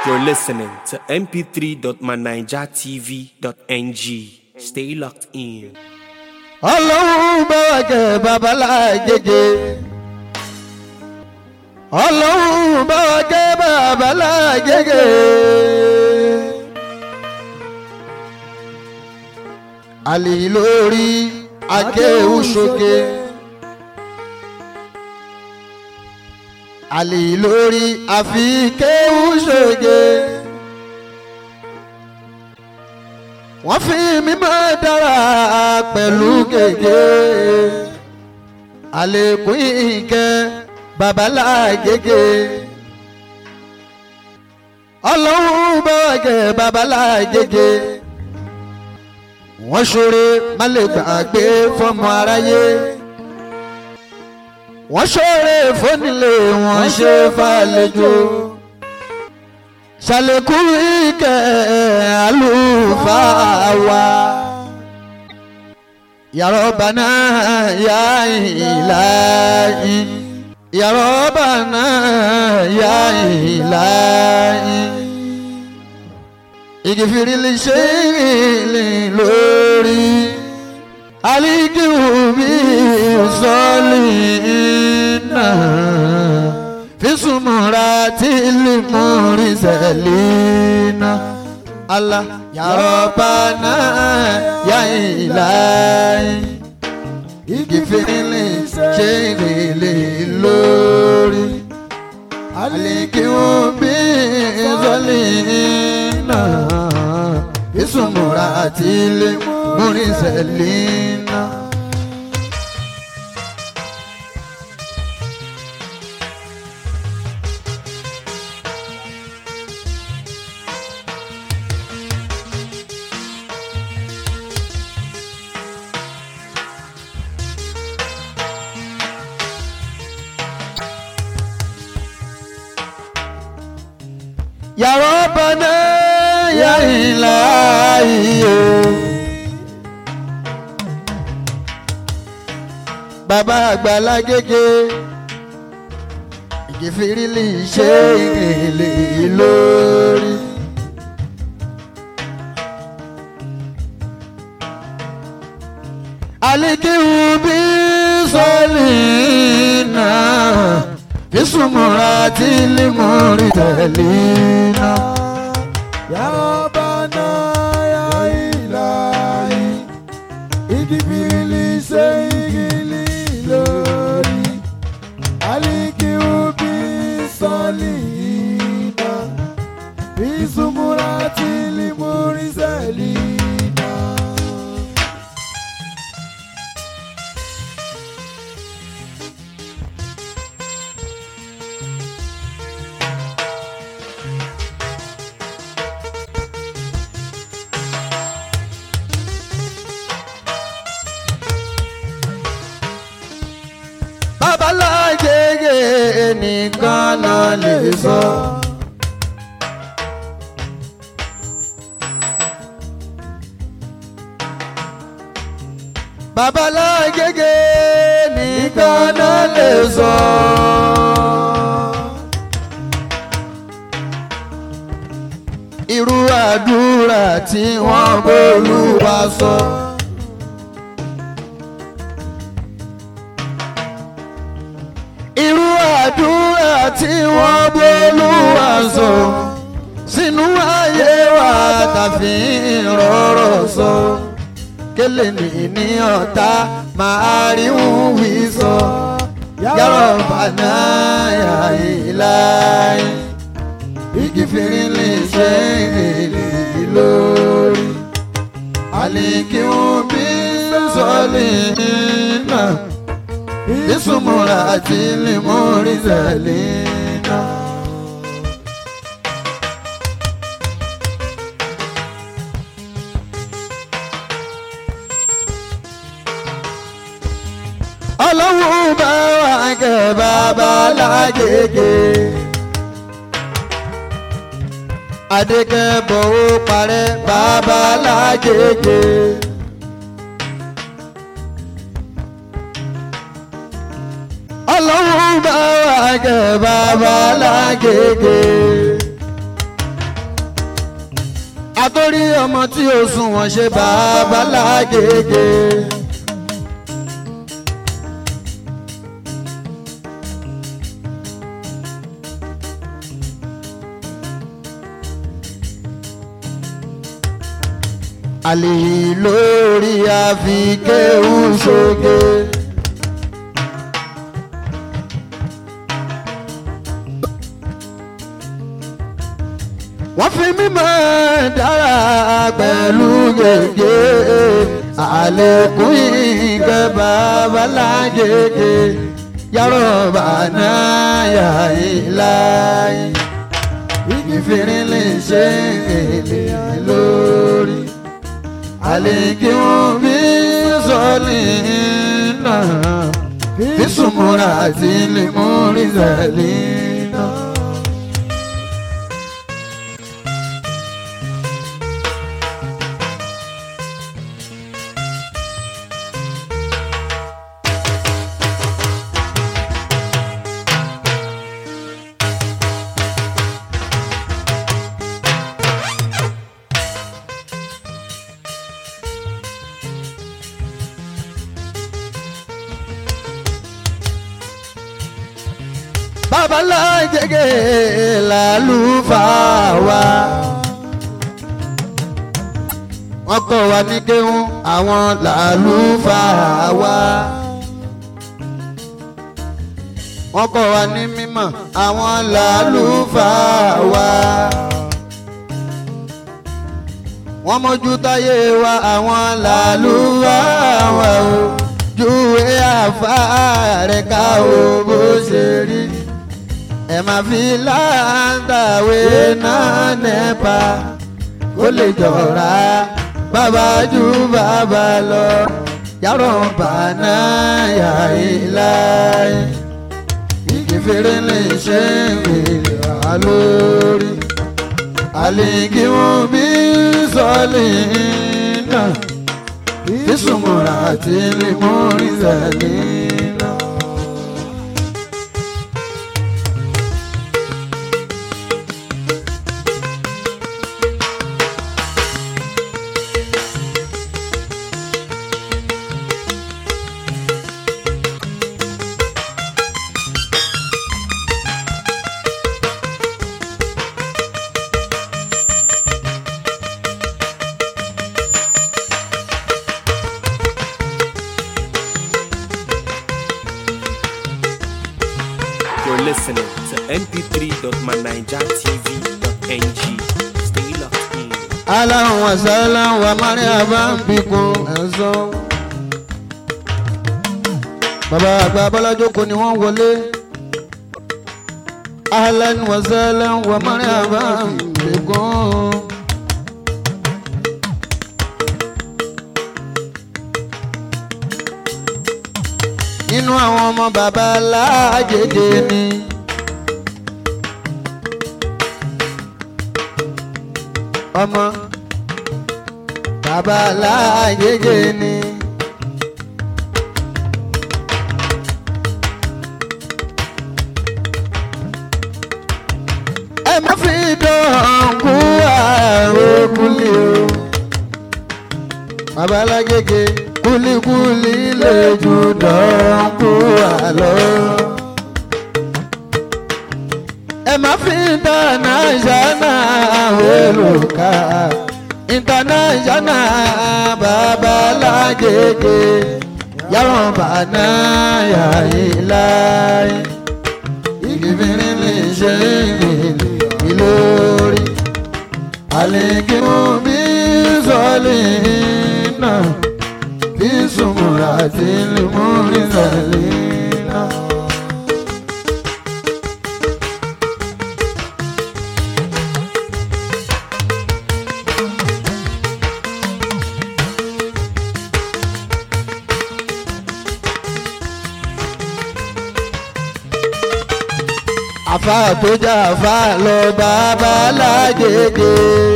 You're listening to mp3.manijatv.ng. Stay locked in. ọlọ́run bá wà jẹ́ babalájẹjẹ ọlọ́run bá wà jẹ́ babalájẹjẹ. àlè lórí akéwù sókè àlè lórí àfi kéwù sókè. wọ́n fi mímọ́ dára pẹ̀lú gègé àlékún ìkẹ́ babalágége ọlọ́run bọ́ọ̀gẹ̀ babalágége wọ́n ṣoore má lè gbàgbé fọmọ aráyé wọ́n ṣoore fónílé wọ́n ṣe fàlejò ṣàlékún ìkẹ́ àlùfáà wa. Ya Rabbana ya ilahi Ya Rabbana ya ilahi Igifiri li ṣe lórí Alikiwu bí sọ́ọ̀lì náà fisumura tili muri selina Allah ya Rabbana ya ilahi igifirili ṣerele lórí alikiwo bí zọlina fisumura tili muri selina. Ya Rabbana ya ilahi Bàbá àgbàlá gègé ìgèfìrílì ṣe ìrìnlè lórí. Alikiwu bí sọ́ọ̀lì náà fisumura tilimuri telina. Ya Rabbana ya ilahi igibili se igili lórí alikiwu bi sọlina bisumura tilimuri selina. babalájẹgẹ nìkan ló lè sọ. babalájẹgẹ nìkan ló lè sọ. irú àdúrà tí wọ́n bólúwa sọ. So. irú àdúrà tí wọ́n bólúwa sọ sínú ayé wa tàfi rọrọ̀ sọ kélé ní ní ọ̀tá máa rí wí sọ Ya Rabbana ya ilahi igi fìrí lè ṣe èlì lórí àlìkíwọ́n bí sọ́ọ̀lì náà isumura ati limuri zelina. ọlọ́run bá wà kẹ́ bàbá lágége. adékẹ́ bọ̀wọ́ parẹ́ bàbá lágége. ọlọ́run bá wà kẹ́ bàbá lágége. lórí ọmọ tí ó sùn wọ́n ṣe bàbá lágége. àlè lórí àfikéhù ṣoge. wọ́n fi mímọ́ dára pẹ̀lú gègé àlékún ìgbẹ́ babalágége yàrá bàná yà ìláyé ìfìrín lè ṣe èlé lórí àlékún bí sọ́ọ̀lì náà bí sùnmùrà àti lè mú rí sẹ́lì náà. babalájẹgẹ làlùfáà wa. wọ́n kọ́ wa ní kéwọ́n àwọn làlùfáà wa. wọ́n kọ́ wa ní mímọ̀ àwọn làlùfáà wa. wọ́n mójú táyé wa àwọn làlùfáà wa o. júwe àfáà rẹ̀ ká o bó ṣe rí ẹ máa fi láǹtàwé náà nẹ́pa kó lè jọra bàbá ju bàbá lọ yàrá bàná yà ìláyé ìkẹfẹ́rẹ́ lè ṣe wèrè wá lórí àlèkí wọn bí sọ́ọ̀lì náà bí sùnmùrà àti lè mú rí sẹ́lẹ̀ náà. You're listening to mp3.manijatv.ng. Stay locked in. aláhùn wàsálà wà márùn àbá ń bìkún ẹ̀sọ́. bàbá àgbà abọ́lájókòó ni wọ́n wọlé. ahlan wàsálà wà márùn àbá ń bìkún. nínú àwọn ọmọ bàbá aláàjèjì ni. ọmọ bàbá aláàjèjì ni. ẹ má fi dán kú àrùn kúlì o. bàbá alájèjì kúlíkúlí lè jù dán kú àlọ́ ẹ má fi international olùkà international babalágége yàrá bàná yàyí láyé ìgbìmìrín lè ṣe ìgbìlì ìlórí àlèkínú bí sọ́ọ̀lì náà bí sùnmùrà àti lèmúrí sàlẹ̀ náà. àfa tó jà àfa lọ bàbá lágége.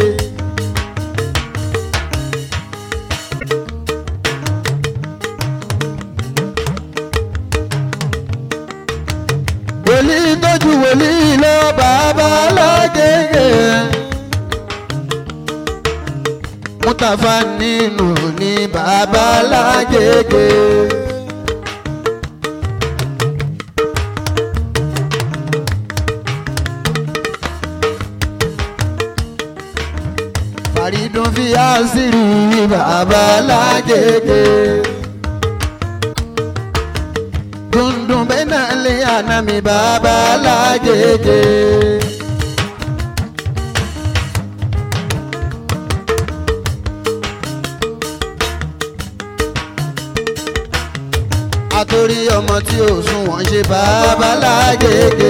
wòlíì tójú wòlíì lọ bàbá lágége. mustapha nínú ní babalágége. faridun fi àṣírí babalágége. dundun bẹ́ẹ̀ náà lé àná mi babalágége. àtòrí ọmọ tí ò sùn wọ́n ṣe babalágége.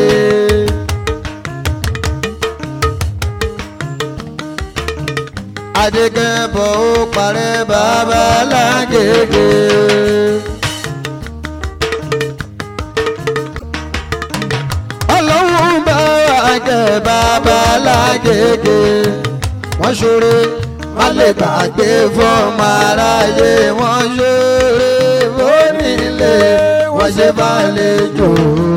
adégẹ́bọ̀ ó parẹ́ babalágége. ọlọ́run bá wa jẹ́ babalágége. wọ́n ṣoore má lè gbàgbé fọ́ọ̀mù aráyé wọ́n ṣoore onílé wọ́n ṣe bá lè jò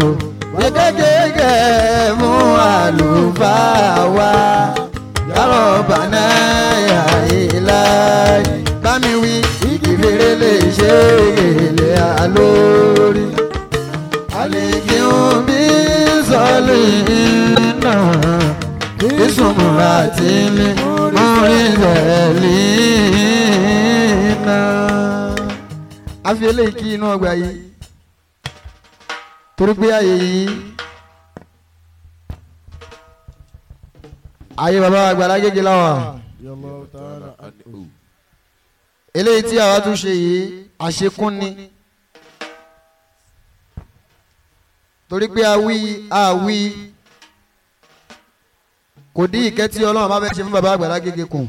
gẹ́gẹ́gẹ́ mú àlùfáà wá yàrá bàná ìlà bámi wí ìfèrè lè ṣe èlé àlórí àlèkíhùn bí sọ́ọ̀lì náà ìsúnmùrà tí ní orin rẹ̀lì náà. a fi eléyìí kí inú ọgbà yìí torí pé àyè yìí ayé baba àgbàlá gègé láwà eléyìí tí àwa tún ṣe yìí àṣekún ni torí pé àwí àwí kò dín ìkẹ́ tí ọlọ́run bá fẹ́ ṣe fún baba àgbàlá gègé kù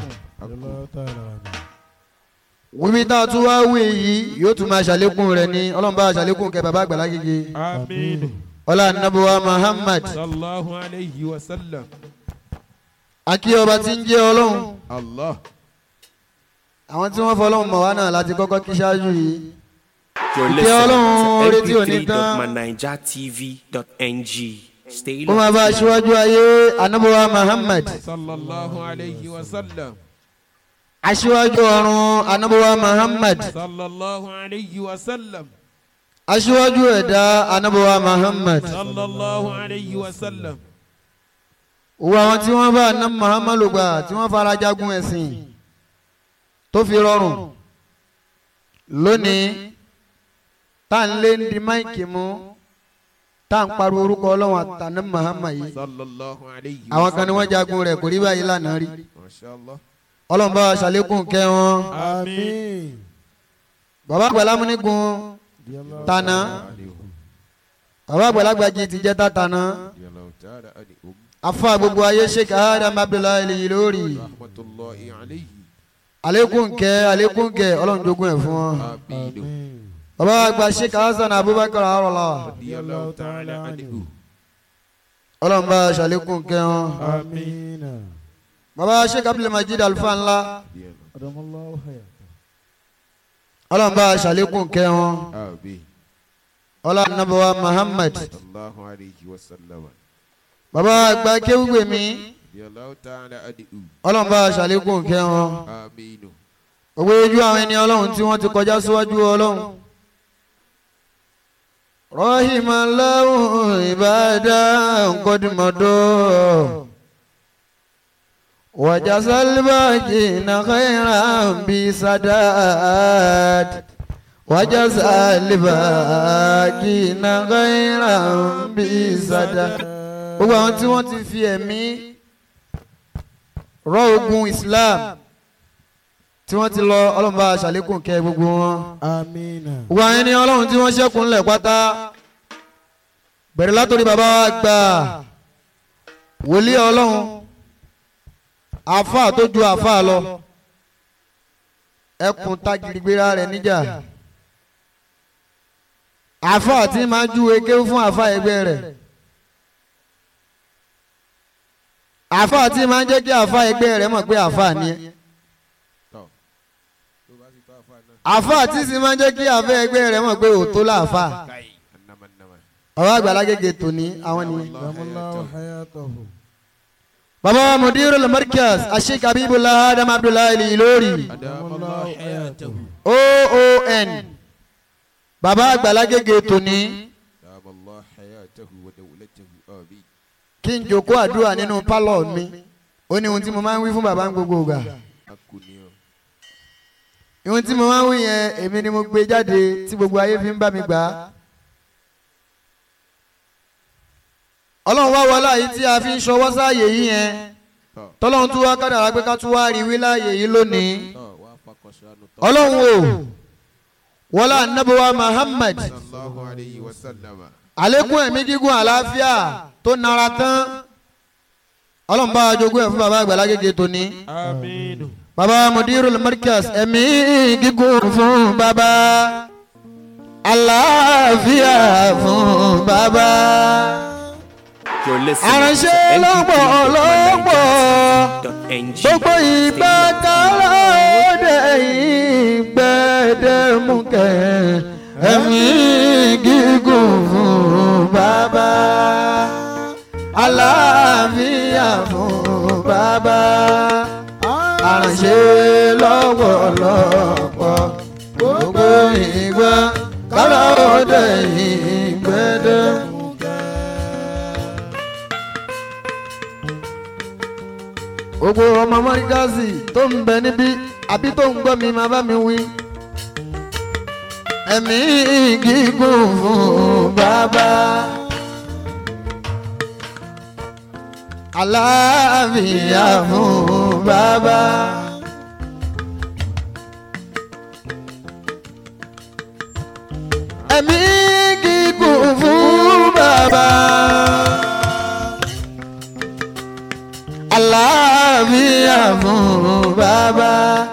wíwí tá a tún wá wí yìí yóò tún máa ṣàlékún rẹ̀ ní ọlọ́run bá ṣàlékún kẹ́ baba àgbàlá gègé Amin. ọlá nàbọ̀wá Muhammad Sallallahu alayhi wa sallam. akí ọba tí ń jẹ́ ọlọ́run Allah. àwọn tí wọ́n fọlọ́run mọ̀ wá náà láti kọ́kọ́ kí ṣáájú yìí You're Ìkẹ́ Ọlọ́run, orí tí ò ní listening to tán. mp3.manijatv.ng. Stay ó máa bá aṣíwájú ayé anábọ̀wá Muhammad Sallallahu alayhi wa sallam. aṣíwájú ọ̀run anábọ̀wá Muhammad Sallallahu alayhi wa sallam. aṣíwájú ẹ̀dá anábọ̀wá Muhammad Sallallahu alayhi wa sallam. òwò àwọn tí wọ́n bá aná Muhammad gbà tí wọ́n fara jagun ẹ̀sìn tó fi rọrùn lónìí tá à ń lé ń di máìkì mú tá à ń pariwo orúkọ ọlọ́run àtàná Muhammad yìí Sallallahu alayhi wa àwọn kan ni wọ́n jagun rẹ̀ kò rí báyìí lánàá rí Masha Allah. ọlọ́run bá wa ṣàlékún kẹ́ wọn Amin. bàbá àgbàlámúnigun tànà bàbá àgbàlagbàjì ti jẹ́ tàtànà Yallahu ta'ala anhum. afa gbogbo ayé sheikh adam abdullahi lèyí lórí Rahmatullahi alayhi. àlékún kẹ́ àlékún kẹ́ ọlọ́run jogún ẹ̀ fún wọn Amin. bàbá àgbà sheikh hasan abubakar arọlá Yallahu ta'ala anhum. ọlọ́run bá wa ṣàlékún kẹ́ wọn آمين bàbá sheikh abdulmajid alfa ńlá أدام الله حياته ọlọ́run bá wa ṣàlékún kẹ́ wọn Amin. ọlọ́run nàbọ̀wá muhammad Sallallahu alayhi wa sallam. bàbá àgbà kéwùgbèmí Yallahu ta'ala anhum. ọlọ́run bá wa ṣàlékún kẹ́ wọn. Amin. gbogbo ojú àwọn ẹni ọlọ́run tí wọ́n ti kọjá síwájú ọlọ́run. rahimallahu ibadan qadmado wajazal baqina khairan bi sadat wajazal baqina khairan bi sadat. gbogbo àwọn tí wọ́n ti fi ẹ̀mí rọ ogun Islam tí wọ́n ti lọ ọlọ́run bá ṣàlékún kẹ́ gbogbo wọn. آمين gbogbo àwọn ẹni ọlọ́run tí wọ́n ṣẹ́kùn ńlẹ̀ pátá bẹ̀rẹ̀ látòrí bàbá wa gbà wòlíì ọlọ́run àáfàá tó ju àáfàá lọ ẹkùn tagirigbera rẹ̀ níjà àáfàá tí máa ju eke fún àáfàá ẹgbẹ́ rẹ̀ àáfàá tí máa jẹ́ kí àáfàá ẹgbẹ́ rẹ̀ mọ̀ pé àáfàá ni ẹ́. àáfàá tí sì máa ń jẹ́ kí àfẹ́ ẹgbẹ́ rẹ̀ mọ̀ pé òótọ́ làáfàá ọ̀rọ̀ àgbàlá gègé tòní àwọn ni أدام الله حياته baba mudiru al-markaz ashik abibullah adam abdullahi ilori أدام الله حياته oon baba àgbàlagége tòní أدام الله حياته ودولته آمين kí n jòkó àdúrà nínú pálọ̀ mi ó ní ohun tí mo máa ń wí fún baba ń gbogbo ìgbà أكوني ohun tí mo máa ń wí yẹn èmi ni mo gbé jáde tí gbogbo ayé fi ń bá mi gbà á. ọlọ́run wá wọlé àyè tí a fi ń ṣọwọ́ sáàyè yìí yẹn tọ́lọ́run tún wá kádàrá pé ká tún wá rí wí láàyè yìí lónìí وافق شأن ọlọ́run o wọlé anabiwa Muhammad صلى الله عليه وسلم àlékún ẹ̀mí gígùn àlàáfíà tó nara tán ọlọ́run bá wa jogún ẹ̀ fún baba àgbàlá gègé tóní آمين baba mudirul markaz ẹ̀mí gígùn fún baba àlàáfíà fún baba You're listening Aránṣẹ́ to lọ́pọ̀lọpọ̀ NGP.ng. gbogbo ìgbà kára òde ìgbẹ́dẹ́mukẹ́ ẹ̀mí gígùn fún bàbá àlàáfíà fún bàbá aránṣẹ́ lọ́pọ̀lọpọ̀ gbogbo ìgbà kára òde ìgbẹ́dẹ́mukẹ́. gbogbo ọmọ mọ́ríkàsì tó ń bẹ níbí àbí tó ń gbọ́ mi máa bá mi wí. ẹ̀mí gígùn fún bàbá. àlàáfíà fún bàbá. ẹ̀mí gígùn fún bàbá. àlàáfíà fún bàbá.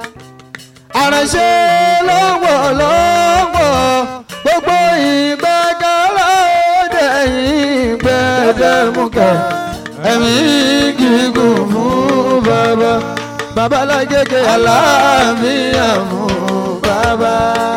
aránṣẹ́ lọ́wọ́lọ́wọ́ gbogbo ìgbàgàrà òde ìgbẹ́dẹ́mukẹ́ ẹ̀mí gígùn fún bàbá. babalágége àlàáfíà fún bàbá.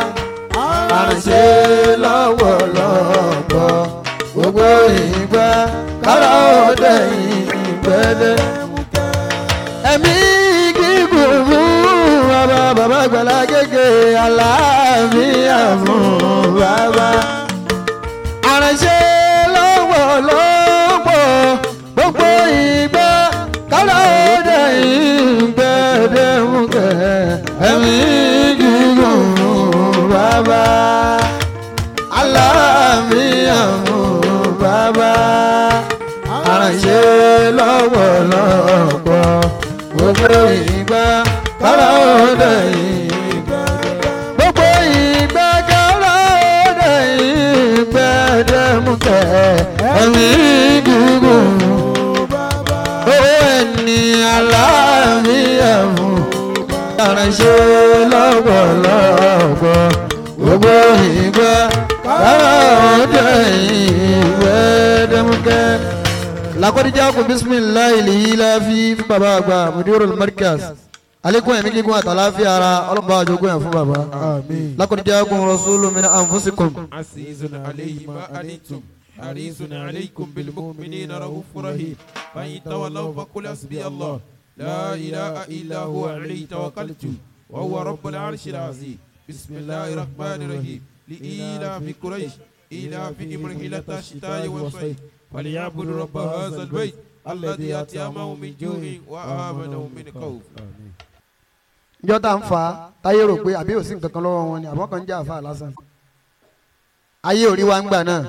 aránṣẹ́ lọ́wọ́lọ́wọ́ gbogbo ìgbàgàrà òde ìgbẹ́dẹ́mukẹ́ ẹ̀mí gígùn fún bàbá bàbá àgbàlá gègé àlàáfíà fún bàbá. àránṣẹ́ lọ́wọ́lọ́wọ́ gbogbo ìgbà kálá òde ìgbẹ́dẹ́mukẹ́ ẹ̀mí gígùn fún bàbá. àlàáfíà fún bàbá aránṣẹ́ lọ́wọ́lọ́wọ́ gbogbo ìgbà kára òde ìgbà gbogbo ìgbà kára òde ìgbà dẹ́mukẹ́ ẹ̀mí gígùn owó ẹni aláàmìyà fún aránṣẹ́ lọ́wọ́lọ́wọ́ gbogbo ìgbà kára òde ìgbà dẹ́mukẹ́ lakọdija ko bisimilayi lihila fi fún baba àgbà mudiru markaz alekun ẹ̀mí gígùn àtàláfíà ara ọlọ́ba àjogún ẹ̀ fún baba آمين lakọdija kun rasulu min anfusikum عزيز عليه ما أنتم حريص عليكم بالمؤمنين رؤوف رحيم فإن تولوا فقل حسبي الله لا إله إلا هو عليه توكلت وهو رب العرش العظيم بسم الله الرحمن الرحيم لإيلاف قريش إيلافهم رحلة الشتاء والصيف فليعبدوا رب هذا البيت الذي أطعمهم من جوع وآمنهم من خوف njọ́ tá ń fa táyé rò pé àbí òsín kankan lọ́wọ́ wọn ni àbọ̀ kan jẹ́ àfa lásán ayé òrí wa ń gbà náà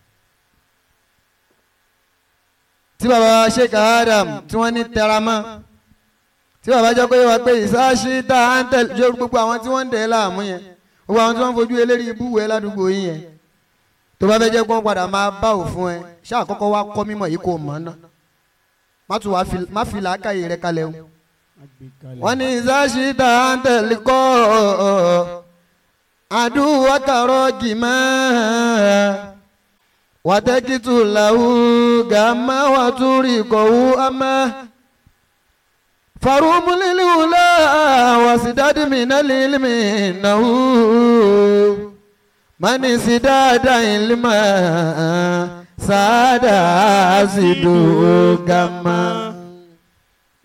tí baba sheikh adam tí wọ́n ní tẹramọ́ tí baba jẹ́ pé wá pé ìsáṣí tá à ń tẹ̀lé ṣé gbogbo àwọn tí wọ́n ń dẹ̀ láàmú yẹn gbogbo àwọn tí wọ́n ń fojú eléri ibúwẹ̀ ládùúgbò yín yẹn tó bá fẹ́ jẹ́ pé wọ́n padà máa bá òfin ẹ ṣáà kọ́kọ́ wá kọ́ mímọ̀ yìí kò mọ̀ ọ́nà má tún wá fi má fi làákàyè rẹ kalẹ̀ o wọ́n ní ìsáṣídà ń tẹ̀lé kọ́ àdúrà kàrọ́ gìmá wàtẹ́kìtù làwù gàmá wàtúrì kọ̀wú àmà farumuliliwula wasidadi minalilimi nahu mani sidada ilma sada asidu gàmá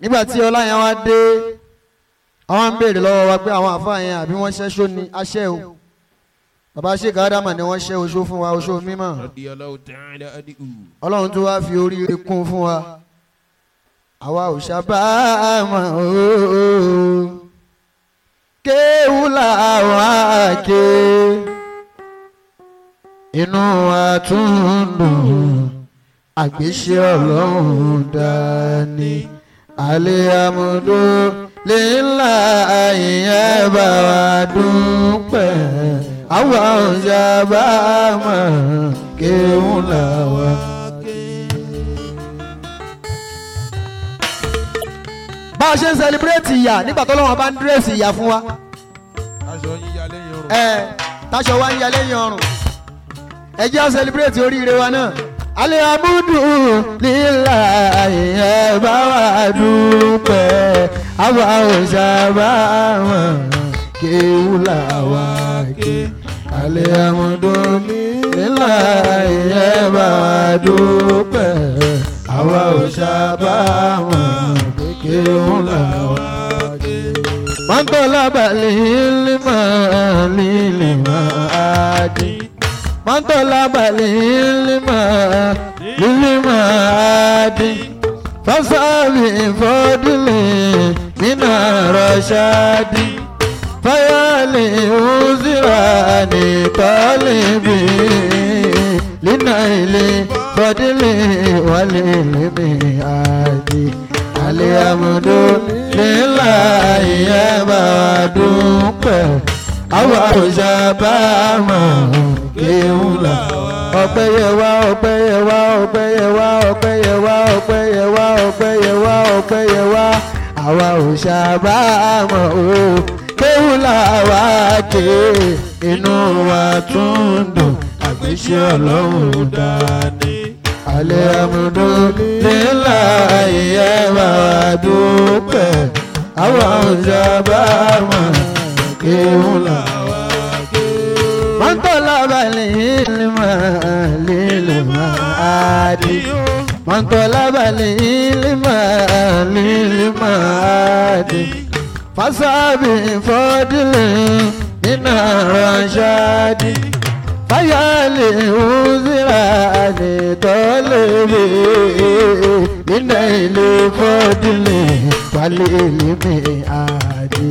nígbà tí ọlá yẹn wá dé àwọn ń béèrè lọ́wọ́ wa pé àwọn àfáà yẹn àbí wọ́n ṣẹ́ṣó ni aṣẹ́ o bàbá sheik adama ni wọ́n ṣẹ́ oṣó fún wa oṣó mímọ́ radiyallahu ta'ala anhu. ọlọ́run tó wá fi oríire kún fún wa àwa ò ṣàbámọ̀ ooo kéwù làwọn àké inú wa tún dùn àgbéṣe ọlọ́run dání alẹ́ amúdó lílà ìyẹn bá wa dúpẹ́ àwa ò ṣàbámọ̀ kéwù làwọn àké. bá a ṣe ń sẹlẹbírẹ́tì ìyá nígbà tó lọ́wọ́ bá ń dírẹ́sì ìyá fún wa aṣọ yíya lẹ́yìn ọrùn. ẹ táṣọ wa ń ya lẹ́yìn ọrùn ẹ jẹ́ à sẹlẹbírẹ́tì oríire wa náà. alẹ́ amúdù lílà ìyẹn bá wà dúpẹ́ àwa ò sábà wọn kéwù làwa ké. alẹ́ amúdù lílà ìyẹn bá wà dúpẹ́ àwa ò sábà wọn kéwù làwa ké. من طلب العلم للم عادي من طلب العلم للم عادي فصاب فضل من الرشاد فيا لعذران طالبي لنيل فضل وللم عادي الحمد لله يا بدوك àwa ò ṣàbámọ̀ kéwù là. ọpẹ́ yẹ wá ọpẹ́ yẹ wá ọpẹ́ yẹ wá ọpẹ́ yẹ wá ọpẹ́ yẹ wá ọpẹ́ yẹ wá ọpẹ́ yẹ wá àwa ò ṣàbámọ̀ o kéwù là wá ké inú wa tún dùn àgbéṣe ọlọ́run dání. alihamudulilayi ẹ máa dúpẹ́ àwa ò ṣàbámọ̀ kéwù là wá ké. من طلب العلم للمعاد من طلب العلم للمعاد فصاب فضل من الرشاد فيا لعذران طلبي من الفضل والعلم عادي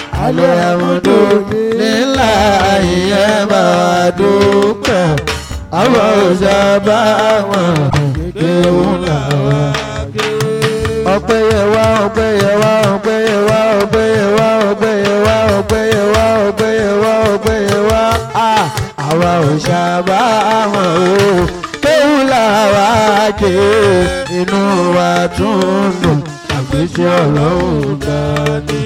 alihamudulilayi ẹ máa dúpẹ́ àwọn òṣàbá wọn kéwù làwọn. ọpẹ́ yẹ wá ọpẹ́ yẹ wá ọpẹ́ yẹ wá ọpẹ́ yẹ wá ọpẹ́ yẹ wá ọpẹ́ yẹ wá ọpẹ́ yẹ wá ọpẹ́ yẹ wá àwa òṣàbá wọn o kéwù làwọn ké inú wa tún dùn àgbéṣe ọlọ́run dání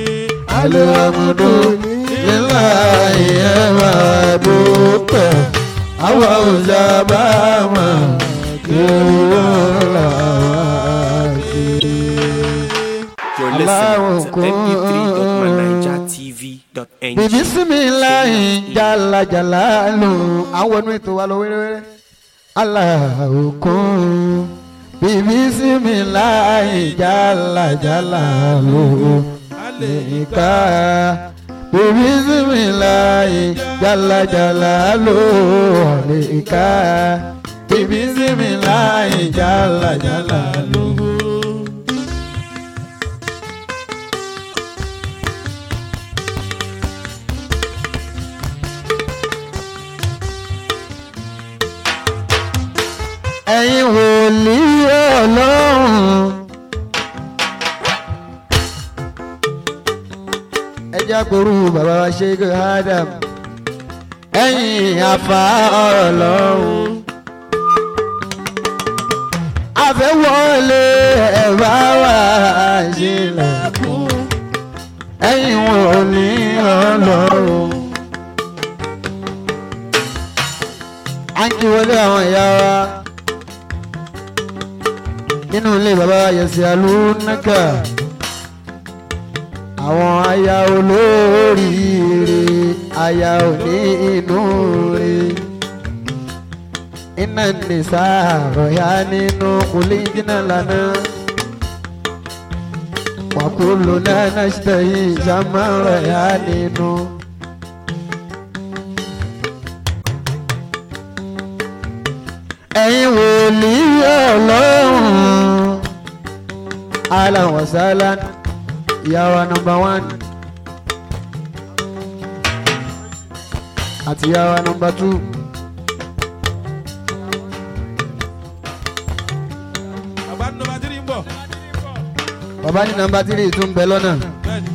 alihamudulilayi ẹ máa dúpẹ́ àwa ò sábà mọ̀ kí wọ́n là wá sí. You're listening to mp3.manijatv.ng. bìbí símìláì jalajala lò àwọn inú ètò wa lọ wéréwéré aláòkun bìbí símìláì jalajala lò nìka bìbí símìláì jalajala lò nìka bìbí símìláì jalajala lò. ẹ̀yin wòlíì ọlọ́run. ẹ jẹ́ àpòrú bàbá wa Sheikh Adam ẹ̀yin àfa ọ̀rọ̀ lọ́run. àfẹ́wọ́lé ẹ̀bá wa ṣílẹ̀kùn ẹ̀yin wòlíì ọlọ́run. à ń kí wọlé àwọn ìyá wa nínú ilé bàbá yẹsẹ alúnákà àwọn aya olóríire aya òní inú re iná nìsa àròyá nínú kùlé jìnnà lánàá wàkúlùnà nàṣtẹ̀yìn sàmárà yá nínú. ẹ̀yin wòlíì ọlọ́run alan wasalan ìyàwó nọmba one àti ìyàwó nọmba two. bàbá ní nọmba tírì ń bọ̀ bàbá ní nọmba tírì tún ń bẹ lọ́nà. bẹ́ẹ̀ni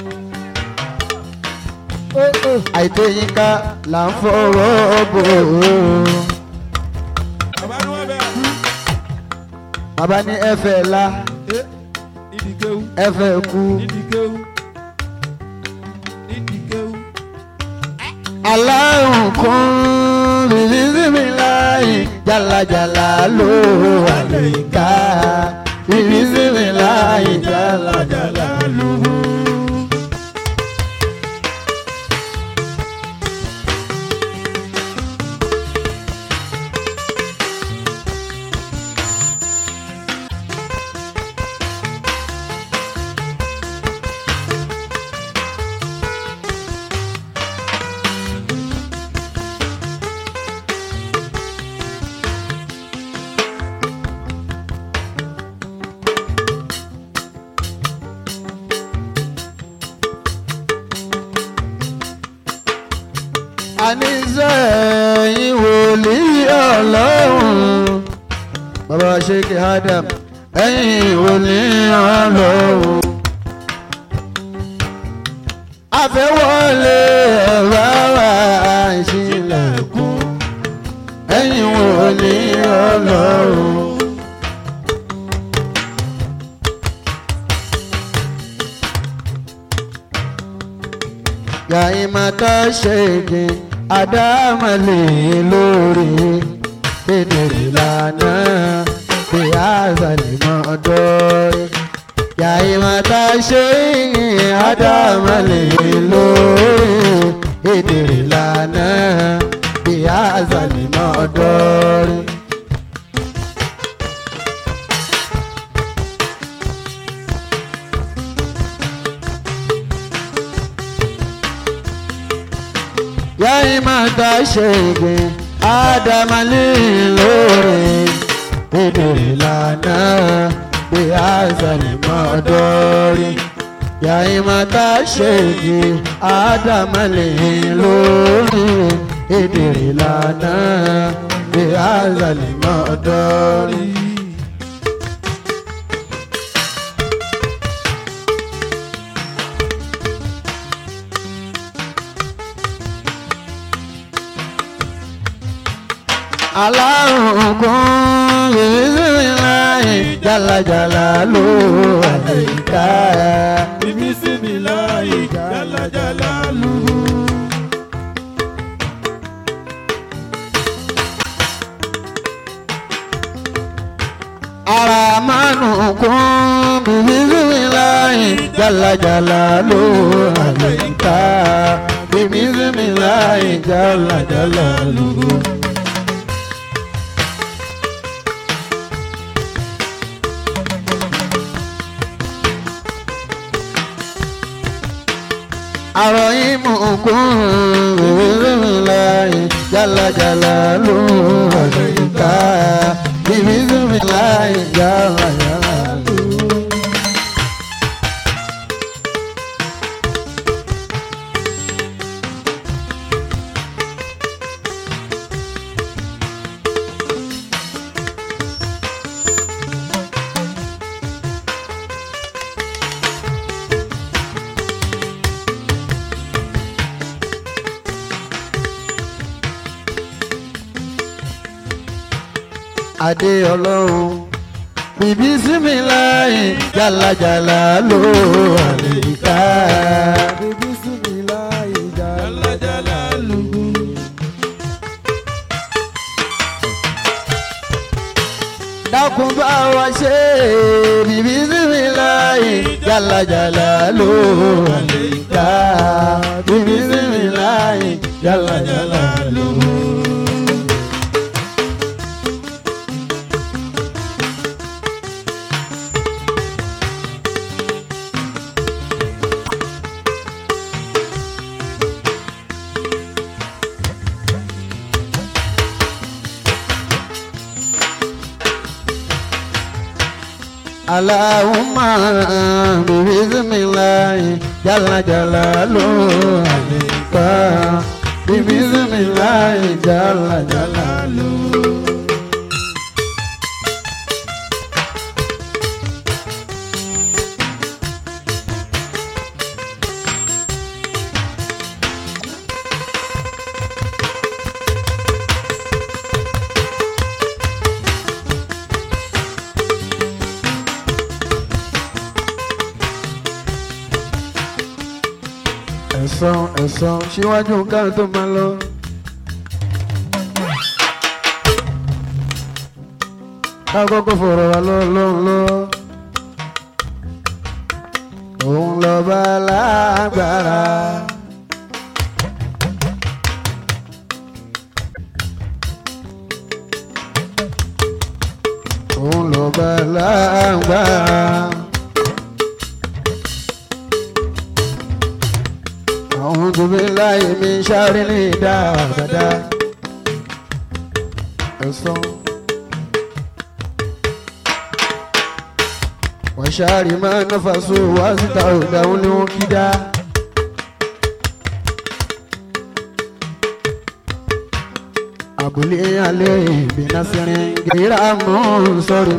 àìtó yín ká là ń fọwọ́ bò ó. bàbá ní wọ́n bẹ̀ bàbá ní ẹ̀fẹ̀ la ẹ́ nídìí kéwú ẹ̀fẹ̀ kú. nídìí kéwú nídìí kéwú. aláhùn kún bìbísímì láì jálajàlá ló wà lẹ́yìnká bìbísímì láì jálajàlá ló. àníṣe ẹ̀yin wòlíì ọlọ́run bàbá sheikh adam ẹ̀yin wòlíì ọlọ́run àfẹ́wọ́lé ẹ̀rọ wa ìṣílẹ̀kùn ẹ̀yin wòlíì ọlọ́run. yàìmọ̀tà ṣègì àdámọ̀lẹ̀ lórí kedere lànà bí àzàlìmọ̀ dọ́rẹ́. yàìmọ̀tà ṣègì àdámọ̀lẹ̀ lórí kedere lànà bí àzàlìmọ̀ dọ́rẹ́. yayi mata ṣègbè ádámálì lóore ìdèrè lànà bí àzàlì mọ́dọ́rí. yayi mata ṣègbè ádámálì lóore ìdèrè lànà bí àzàlì mọ́dọ́rí. alárùn kún bìbísímìláì jálajàlá ló àlèkà. bíbísímìláì jálajàlá lù. ara mánu kún bìbísímìláì jálajàlá ló àlèkà. bìbísímìláì jálajàlá ló. àrọ̀ ìmú kún bìbísímìláì jálajàlá ló àlèkà. bìbísímìláì jálajàlá ló. adé ọlọ́run bìbí sími láì jálajàlá ló àlèkà. Bismillah, jálajàlá lù. dákun bá wa ṣe bìbí sími láì jálajàlá ló àlèkà. bìbí sími láì jálajàlá ló. Allahumma bisimilahi jala jalalu alika bisimilahi jala jalalu. ẹ̀sán ẹ̀sán síwájú ká tó máa lọ. ká kọ́kọ́ fọ̀rọ̀ wá lọ́lọ́run lọ. òun lọ́ba lágbára. òun lọ́ba lágbára. أعوذ بالله من شر الهدى وشر ما نفسوا واستودعوا الوكدا أبلي عليه بنصر غير منصر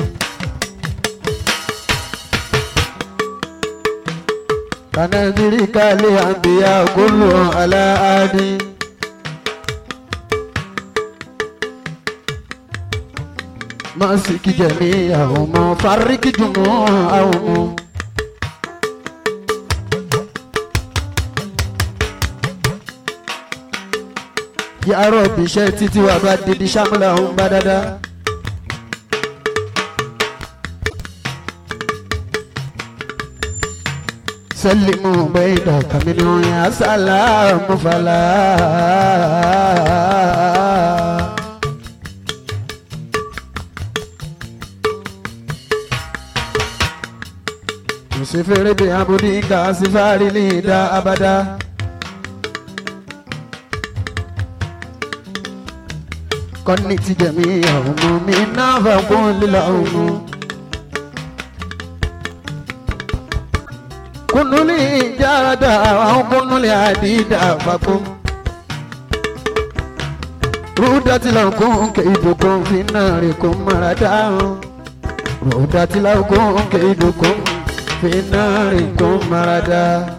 كنذرك لأنبياء كلهم على عادي ماسك جميعهم فرق جموعهم يا رب شتتي وبدد شملهم بددا سلموا بيدك منه يا سلام فلا يسفر بعبدك سفار ليدا أبدا كنت جميعهم منا فقل لهم كن لي جادا أو كن لي عديدا فكم رودت لكم كيدكم في ناركم مردا رودت لكم كيدكم في ناركم مردا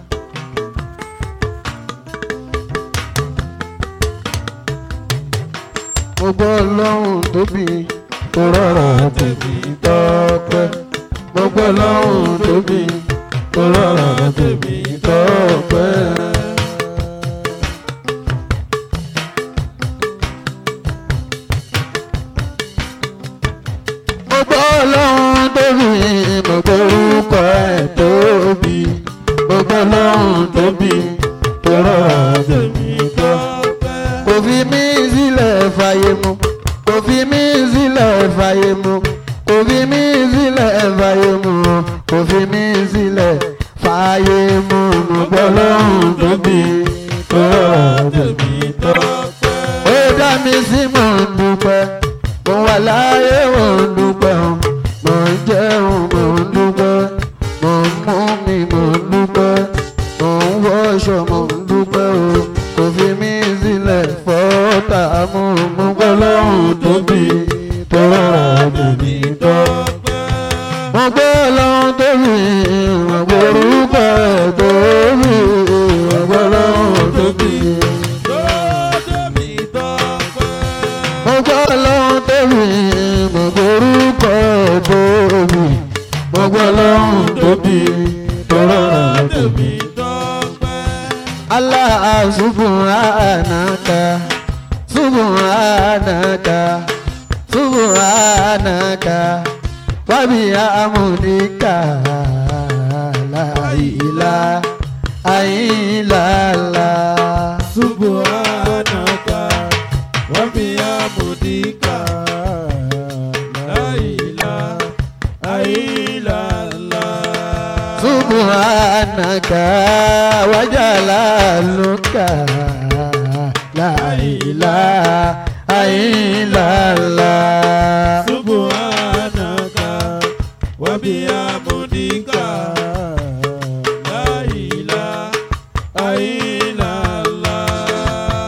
mo gbọ́ lọ́hùn tóbi tó rọrọ̀ tèmi tọ́pẹ́ mo gbọ́ lọ́hùn tóbi tó rọrọ̀ tèmi tọ́pẹ́. mo gbọ́ lọ́hùn tóbi mo gbọ́ orúkọ ẹ̀ tóbi mo gbọ́ lọ́hùn tóbi tó rọrọ̀ tèmi tọ́pẹ́ kò fi mí sílẹ̀ fàyè mu kò fi mí sílẹ̀ fàyè mu kò fi mí sílẹ̀ fàyè mu kò fi mí sílẹ̀ fàyè mu mo gbọ́ lọ́hùn tóbi tó rọrọ̀ tèmi tọ́pẹ́. ó dá mi sí mò ń dúpẹ́ mo wà láyé mò ń dúpẹ́ mò ń jẹun mò ń dúpẹ́ mò ń mú mi mò ń dúpẹ́ mò ń wọṣọ mò ń dúpẹ́ o kò fi mí sílẹ̀ fọ́tà mú mú gbọ́ lọ́hùn tóbi tó rọrọ̀ tèmi tọ́pẹ́. mo gbọ́ lọ́hùn tóbi mo gbọ́ orúkọ ẹ̀ tóbi mo gbọ́ lọ́hùn tóbi. mo gbọ́ lọ́hùn tóbi mo gbọ́ orúkọ ẹ̀ tóbi mo gbọ́ lọ́hùn tóbi tó rọrọ̀ tèmi. Allah subhanaka subhanaka subhanaka wa bihamdika la ilaha illallah subhanaka wa bihamdika la ilaha illallah subhanaka wa jalaluka la ilaha illallah subhanaka wa وبحمدك لا إله إلا الله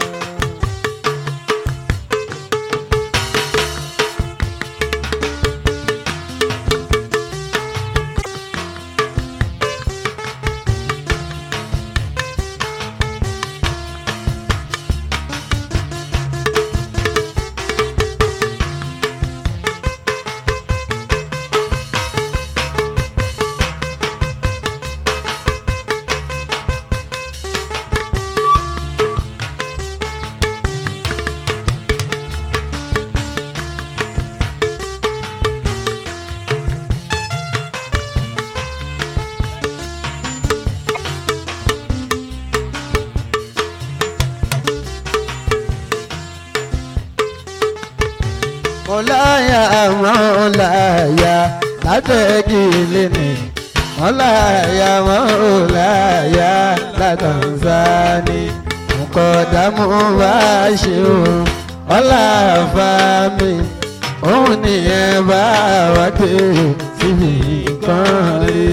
mọ̀láyà mọ̀láyà látẹ̀gì lẹ́nu mọ̀láyà mọ̀láyà látàǹsáni mọ̀kọ́dàmú bá ṣe o ọ̀là fàmì òun nìyẹn bá wá pé síbi kan rí.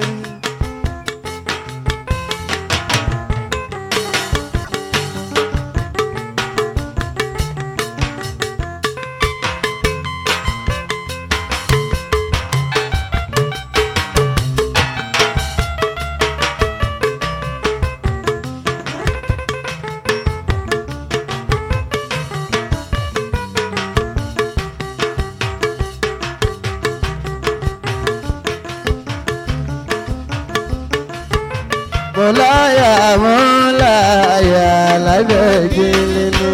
mọ̀láyà mọ̀láyà lábẹ́gì nínú.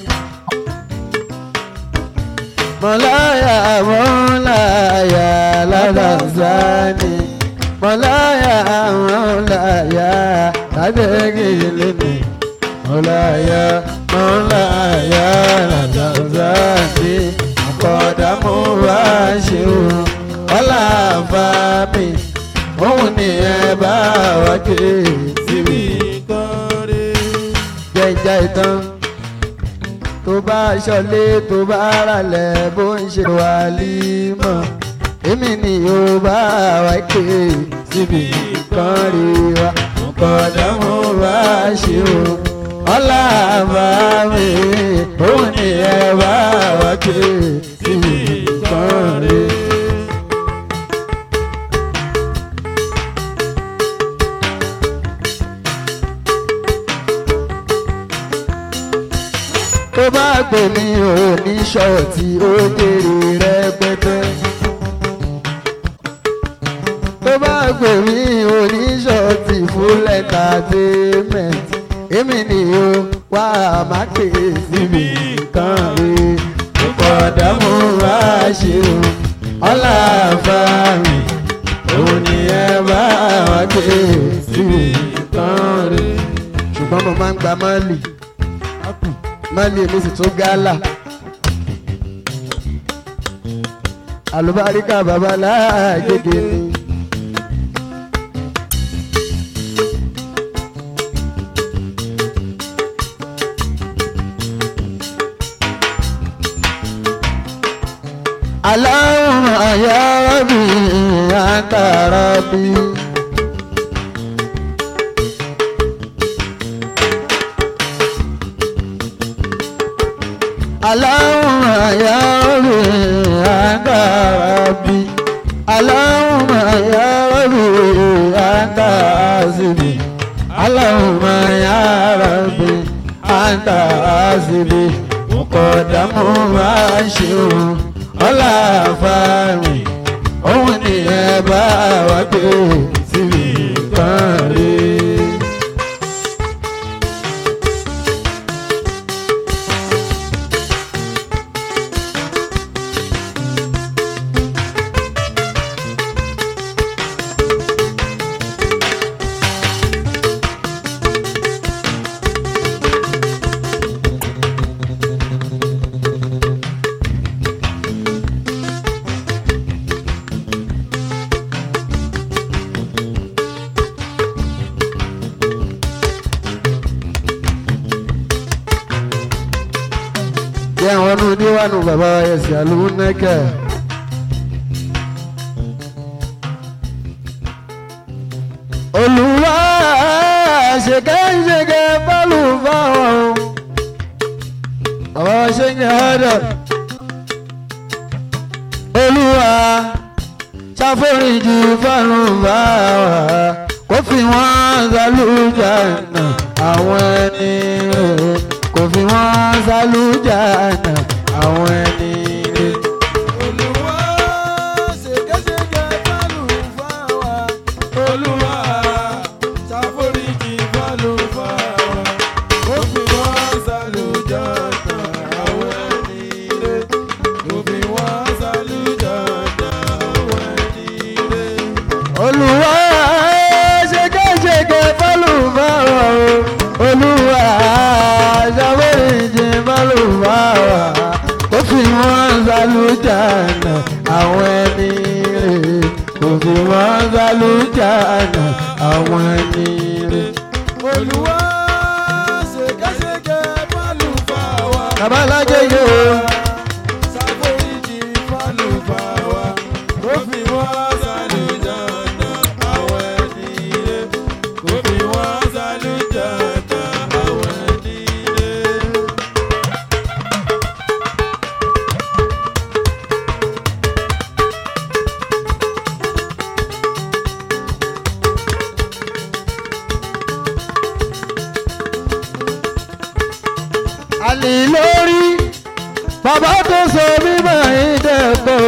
mọ̀láyà mọ̀láyà ládàzáni. mọ̀láyà mọ̀láyà lábẹ́gì nínú. mọ̀láyà mọ̀láyà ládàzáni. mọ̀kọ́dàmú wá ṣe o ọ̀là fàmì òun ni ẹ bá wá ké síbi jẹjẹ ìtàn tó bá ṣọlé tó bá ralẹ̀ bó ń ṣe wà límọ̀ èmi ni yóò bá wá ké síbi kan rí wa kọ̀dọ̀ mo bá ṣe o ọlá bá mi òun ni ẹ bá wá ké síbi kan rí. tó bá pè mí ò ní ṣọ́ọ̀tì ó kéré rẹpẹtẹ. tó bá pè mí ò ní ṣọ́ọ̀tì fún entertainment èmi ni ó wá má ké síbi kan rí ìkọ̀dá mo wá ṣe o ọlá fàmì òun ni ẹ bá wá ké síbi kan rí ṣùgbọ́n mo máa ń gba mọ́lì mali èmi sì tún gálà àlùbáríkà babalá gègé ni. Allahumma ya Rabbi anta Rabbi. Allahumma ya Rabbi anta Rabbi. Allahumma ya Rabbi anta Hasbi. Allahumma ya Rabbi anta Hasbi. Mukọ̀dámù máa ṣe o, ọlá fáàmì, òun ni ẹ bá wá gbé síbi kan rí. jẹ́ àwọn ọdún níwájú bàbá ẹ̀sìn àlùmọ́nẹ́kẹ̀. olùwà ṣèkẹ́ṣèkẹ́ bọ́ọ̀lù fáwọn ọ̀rọ̀ ṣe ń yàrá olùwà ṣàforíjì fáwọn fáwọn kó fi wọ́n sálújà náà àwọn ẹni rẹ̀ kò fi wọ́n sálújà náà àwọn ẹni rẹ̀. Olúwa ṣègẹ́ṣègẹ́ fálùfáà Olúwa ṣàforíjì fálùfáà ó fi wọ́n ṣàlùjọ́nà àwọn ẹni rẹ̀ ó fi wọ́n ṣàlùjọ́nà àwọn ẹni rẹ̀. olùwà ṣèkẹ́ṣèkẹ́ fálùfà olùwà ṣàforíjì fálùfà kó fi wọ́n sálújànà àwọn ẹni rẹ̀ kó fi wọ́n sálújànà àwọn ẹni rẹ̀. Olúwa ṣègẹ́ṣègẹ́ fálùfáà babalájẹ yìí o ṣàforíjì fálùfáà ó fi wọ́n ṣàlùjọ́nà àwọn ẹni rẹ̀ ó fi wọ́n ṣàlùjọ́nà àwọn ẹni rẹ̀. àlè lórí bàbá tó sọ mímọ́ ìdẹ́gbò.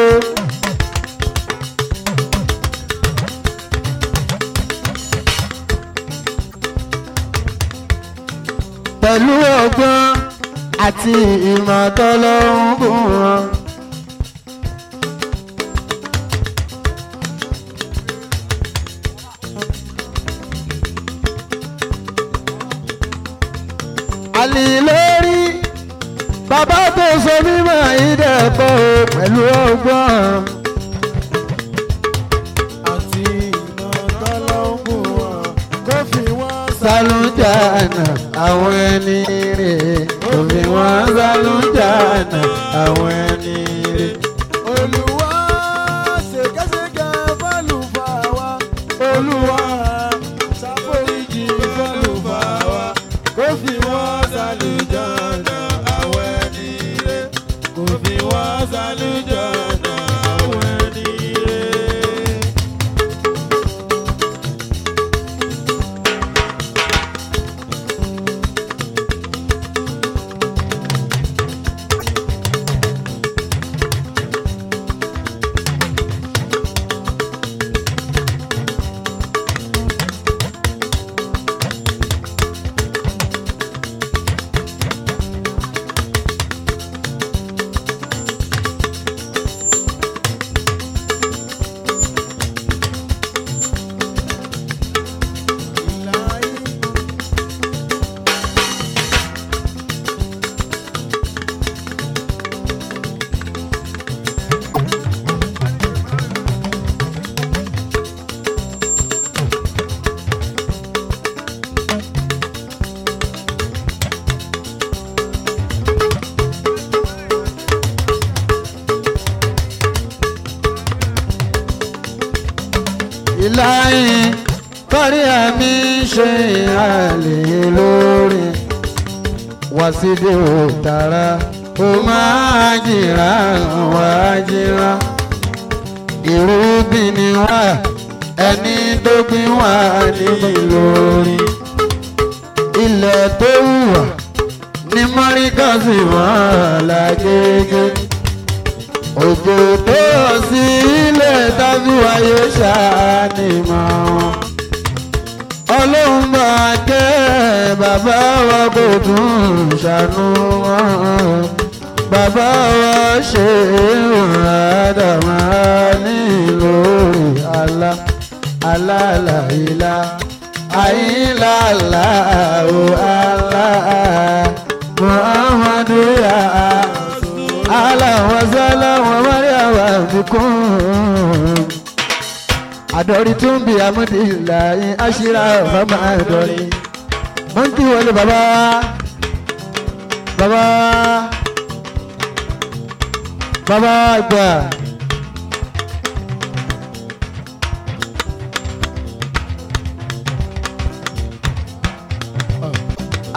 pẹ̀lú ọgbọ́n àti ìmọ̀ tọ́lọ́run bùn wọn. àlè lórí bàbá tó sọ mímọ́ ìdẹ́gbò pẹ̀lú ọgbọ́n. àti iná tọ́lọ́mù wọn kó fi wọ́n sálújànà àwọn ẹni rè òfin wọn sálújànà àwọn ẹni rè. Olúwa ṣèkẹ́ṣèkẹ́ fálùfáà wa Olúwa ṣàforíjì fálùfáà wa kó fi wọ́n ṣàlùjọ́nà àwọn ẹni rẹ̀ kó fi wọ́n ṣàlùjọ́nà àwọn ẹni rẹ̀. ìláyìn kọ́rí àmì ṣe àlè lórí wàsídìí òtara ó máa jìrà wá jìrà ìrúbìn ni wá ẹni tó gbìn wá níbi lórí ilẹ̀ tó wùwà ní mọ́ríkà sì wọ́n lágége òjò tó rọ̀ sí ilẹ̀ tábí wáyé ṣàánìmọ̀ wọn. ọlọ́run máa kẹ́ bàbá wa kò tún ṣàánú wọn. bàbá wa ṣe ìrànlọ́dàmá nílòrí àlá alálàílá àyílàlá ò àlá muhammadu ya ala wasala wa mariawa bikun adori tún bí amúdìláyé aṣíra ọmọ adori mo ń kí wọlé bàbá bàbá bàbá àgbà.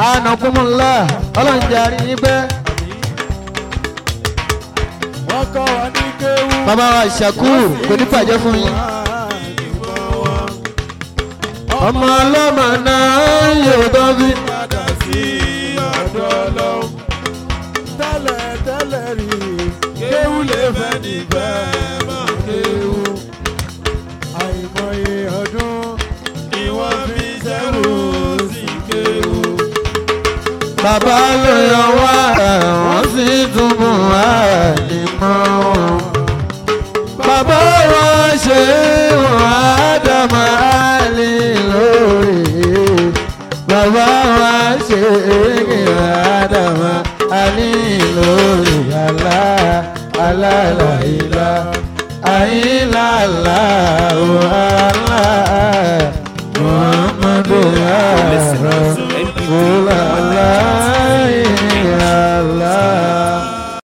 anakunmọ̀lá ọlọ́run jẹ́ àrí yín pẹ́. wọ́n kọ́ wa ní kéwú. bàbá wa ìṣàkú kò ní bàjẹ́ fún yín. ọmọ ọlọ́mọ náà yóò tán bí. padà sí ọ̀dọ̀ ọlọ́run. tẹ́lẹ̀ tẹ́lẹ̀ rí kéwú lè fẹ́ nífẹ̀ máa kéwú. àìmọye ọdún ni wọ́n fi ṣẹ́rù sí kéwú. bàbá ló yọ wá wọ́n sì tún mú àdìmọ́ wọn. bàbá wa ṣe wọn àdàmọ́ àlè lórí. bàbá wa ṣe wọn àdàmọ́ àlè lórí. àlá àlàlà ìlà àìlàlà ò àlà muhammadu ya